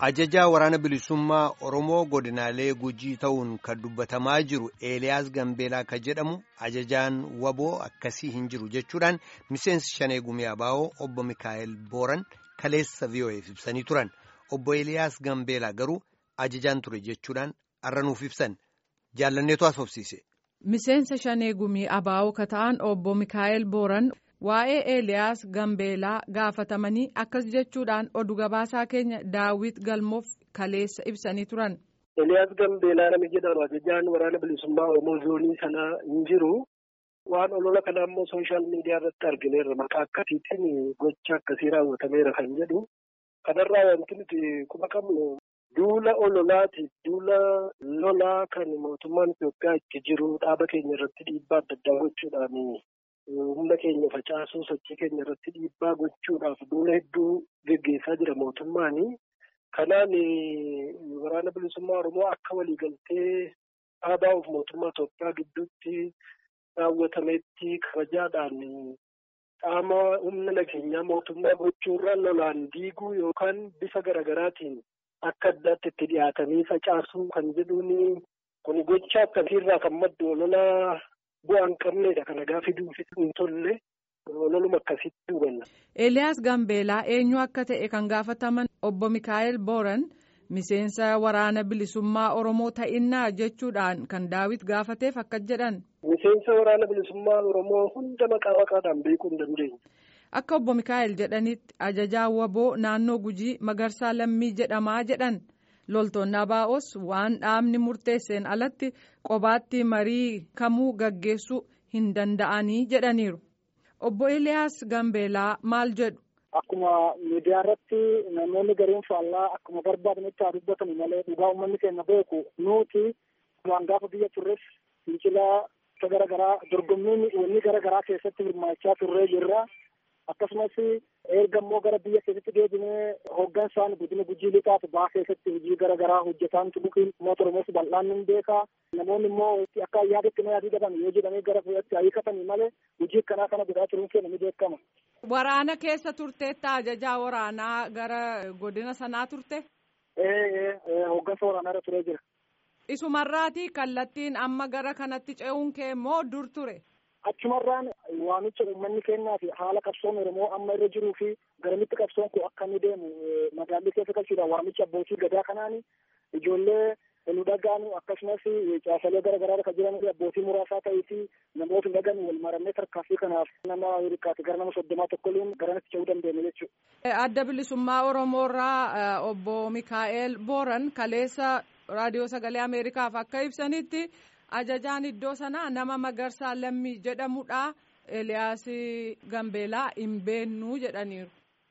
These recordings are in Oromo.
Ajajaa waraana bilisummaa Oromoo godinaalee gujii ta'uun kan dubbatamaa jiru Eeliyaas Gambeelaa kan jedhamu ajajaan waboo akkasii hin jiru jechuudhaan miseensi shanee gumii abaa'oo obbo Mikaa'el Booran kaleessa VOA'f ibsanii turan. Obbo Eeliyaas Gambeelaa garuu ajajaan ture jechuudhaan arranuuf ibsan. Jaallanneetu haasofsiise. Miseensa shanee gumii abaa'oo ka ta'an obbo Mikaa'el Booran. Waa'ee Eeliyaas Gambeelaa gaafatamanii akkas jechuudhaan oduu gabaasaa keenya Daawit Galmoof kaleessa ibsanii turan. Eeliyaas Gambeelaa nama jedhamu ajajaan waraana bilisummaa Oromoo zoonii sana hin jiru. Waan olola kana immoo sooshaal miidiyaa irratti argineerra maqaa akkasiitiin gocha akkasii raawwatameera kan jedhu. Kanarraa wanti nuti quba qabnu duula ololaatiif duula lolaa kan mootummaan Itoophiyaa itti jiru dhaaba keenya irratti dhiibbaa adda addaa gochuudhaan humna keenya facaasuu sochii keenya irratti dhiibbaa gochuudhaaf duula hedduu geggeessaa jira mootummaan. Kanaan waraana bilisummaa Oromoo akka waliigaltee dhaabaa of mootummaa Itoophiyaa gidduutti raawwatametti kabajaadhaan qaama humna nageenyaa mootummaa gochuurra lolaan diiguu yookaan bifa garaagaraatiin akka addaatti itti dhiyaatanii facaasuu kan jedhuun kun gocha akkasiirraa kan maddu ololaa bu'aan qabneedha kana gaafi duufi hin tolle ololuma akkasitti hubanna. Eeliyaas Gambeelaa eenyu akka ta'e kan gaafataman obbo Mikaa'el Booran miseensa waraana bilisummaa Oromoo ta'innaa jechuudhaan kan Daawit gaafateef akka jedhan. Miseensa waraana bilisummaa Oromoo hunda maqaa maqaadhaan beekuu hin dandeenye. Akka obbo Mikaa'el jedhanitti ajajaa waboo naannoo Gujii Magarsaa Lammii jedhamaa jedhan. loltoonni abaa'os waan dhaabni murteesseen alatti qobaatti marii kamuu gaggeessuu hin danda'anii jedhaniiru. Obbo Eliyaas Gambeelaa maal jedhu? Akkuma miidiyaa irratti namoonni gariin faallaa akkuma barbaadanitti haa dubbatan malee dhugaa uummanni keenya beeku nuti waan gaafa biyya turres fincilaa gara garaa dorgommiin wanni gara garaa keessatti hirmaachaa turree jirra. akkasumas erga immoo gara biyya keessatti deebinee hoggansaan godina gujii lixaaf baa keessatti hojii gara garaa hojjetaan turuun uummata oromoos bal'aan ni beeka namoonni immoo akka yaadatti na yaadii dhaban yoo jedhamee gara fuudhatti hiikatanii malee hojii akkanaa kana godhaa turuun keenya ni beekama. Waraana keessa turteetta ajajaa waraanaa gara godina sanaa turte? Ee hoggansa waraanaa irra turee jira. Isumarraati kallattiin amma gara kanatti ce'uun kee immoo dur ture? achumarraan waamicha uummanni kennaa fi haala qabsoon oromoo amma irra jiruu fi garamitti qabsoon kun akka inni deemu magaalli keessa galchuudhaan waamicha abbootii gadaa kanaan ijoollee nu dhagaanu akkasumas caasalee gara garaa kan jiran abbootii muraasaa ta'ee fi namoota dhagan wal maramee tarkaanfii kanaaf nama hirkaate gara nama soddomaa tokkoliin garanatti ce'uu dandeenya jechuudha. Adda bilisummaa Oromoo irraa obbo Mikaa'el Booran kaleessa raadiyoo sagalee Ameerikaaf akka ibsanitti. ajajaan iddoo sanaa nama magarsaa lammii jedhamudha eliyaas gambeelaa hin beennuu jedhaniiru.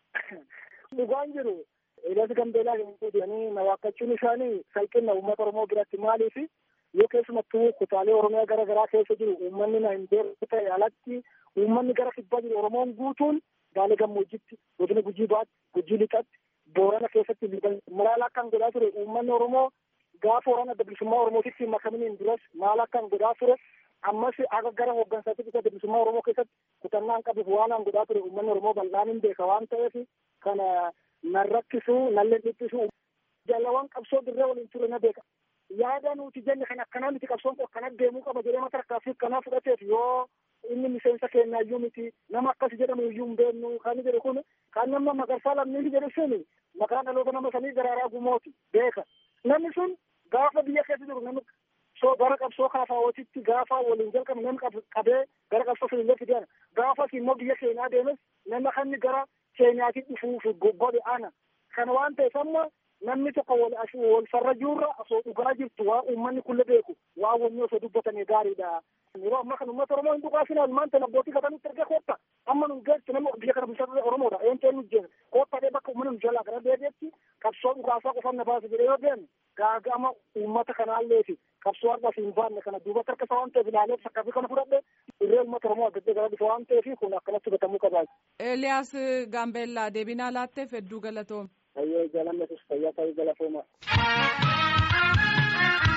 dhugaan jiru eliyaas gambeelaa hin jedhanii na waakkachuun isaanii salphina uummata oromoo biratti maaliif yoo keessumattuu kutaalee oromiyaa gara garaa keessa jiru uummanni na hin beeku ta'e alatti uummanni gara kibbaa jiru oromoon guutuun gaalee gammoojjitti godina gujii baatti gujii lixatti boorana keessatti malaalaa kan godhaa ture uummanni oromoo gaafa waraana adda bilisummaa oromootitti makamaniin duras maal akkan godhaa ture ammas akka gara hooggansaatti adda bilisummaa oromoo keessatti kutannaan qabuuf waan an godhaa ture uummanni oromoo bal'aan hin beeka waan ta'eef kana nan rakkisu nallee dhiphisu jaalawwan qabsoo dirree waliin ture na beeka yaada nuti jenne kan akkanaa miti qabsoon kun akkana deemuu qaba jedhee mata rakkaafii akkanaa fudhateef yoo inni miseensa keenya iyyuu miti nama akkas jedhamu iyyuu hin beeknu kan jedhu kun kan nama magarsaa lammii jedhu sun maqaa dhaloota nama sanii garaaraa gumooti beeka namni sun gaafa biyya keessa jiru namni soo gara qabsoo kaafawootitti gaafa waliin jalqabe namni qabee gara qabsoo filiilee fideera gaafas immoo biyya keenyaa deemes nama kanni gara keenyaatti dhufuuf godhe ana kana waan ta'eef amma namni tokko wal wal farra jirra osoo dhugaa jirtu waa uummanni kulle beeku waa wanni osoo dubbatame gaariidha. Yeroo ammaa kana uummata Oromoo hin dhugaasina maanta abbootii gatanitti erga kootta amma nu geessu namni biyya kana bulchaa Oromoodha eenteen nu jeena kootta dhee bakka uummanni nu jalaa gara deebi'etti qabsoo dhugaasaa qofaan na baasa jedhee yoo deemu gaagama uummata kanaalleeti qabsoo har'as hin baanne kana duubatti harka isaa waan ta'eef ilaalee sakkaafi kana fudhadhe irree uummata Oromoo adda gara dhufa waan ta'eef kun akkanatti gatamuu qabaa. Eeliyaas Gaambeellaa deebinaa laatteef hedduu galatoome. Fayyee jaalannetus fayyaa ta'uu galatooma.